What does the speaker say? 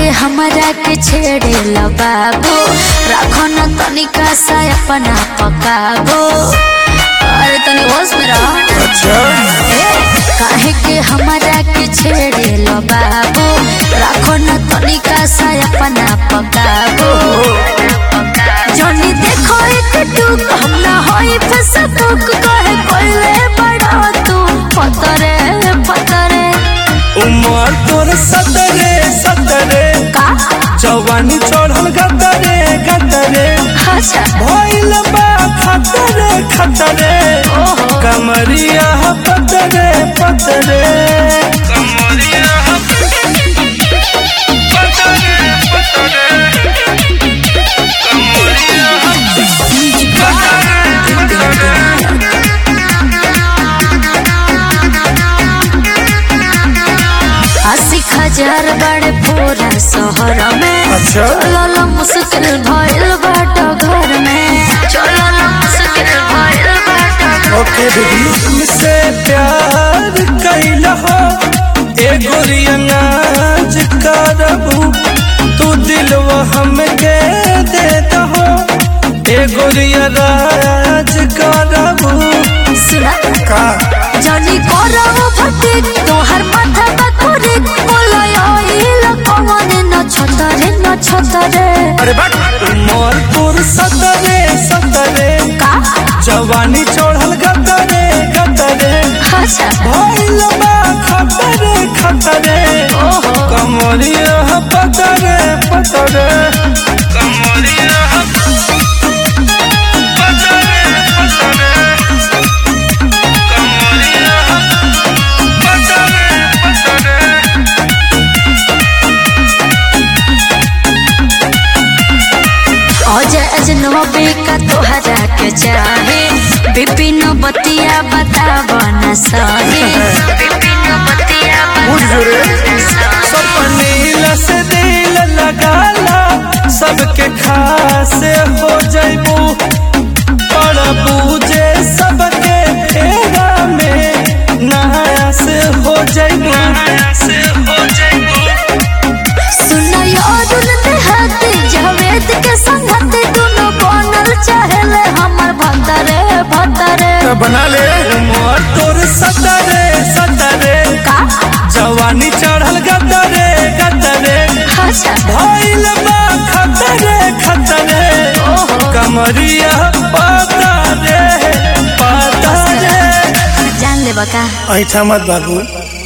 हमरा के छेड़े लो बाबू राखो न तनिका सा अपना पकाबो अरे तनी होश में रह अच्छा काहे के हमरा के छेड़े लो बाबू राखो न तनिका सा अपना पकाबो जनी देखो एक टूक हम ना होई फेसबुक कहे कोइले बड़ा तू पतरे पतरे उमर तोर सतरे सतरे का जवानी चढ़ल गदरे गदरे अच्छा भइल बा खतरे खतरे ओहो। कमरिया पतरे पतरे कमरिया पतरे पतरे अस्सी हजार बड़े पूरा शहर में अच्छा। चलल मुश्किल भइल बाट घर में चलल मुश्किल भइल बाट घर ओके बेबी तुमसे प्यार कैल हो ए गोरिया नाच करबू तू दिलवा हमके दे दहो ए गोरिया राज करबू सुना का जनी करब फटे तोहर माथा बकुरे बोलयल कौन न छतरे न छतरे अरे बट मोर तोर सतरे सतरे का जवानी चढ़ल गतरे गतरे अच्छा भइल बा खतरे खतरे ओहो कमरिया पतरे पतरे कमरिया पतरे पतरे कमरिया पतरे पतरे अजय अजनबी का तोहरा के चाहे विपिन बतिया बताब न सही विपिन बतिया बुझ रे। बताब न सही सपनील से दिल लगाला सबके खास हो जैबू पर बूझे सबके फेरा में नया से हो जैबू से हो जैबू सुनय अरुण देहाती जावेद के संगत दोनों बनल चाहेले हमर भतरे भतरे बना ले मोर तोर सतरे सतरे का जवानी चढ़ल गतरे गतरे अच्छा भइल बा खतरे खतरे ओहो कमरिया पतरे पतरे जान ले बका ऐठा मत बाबू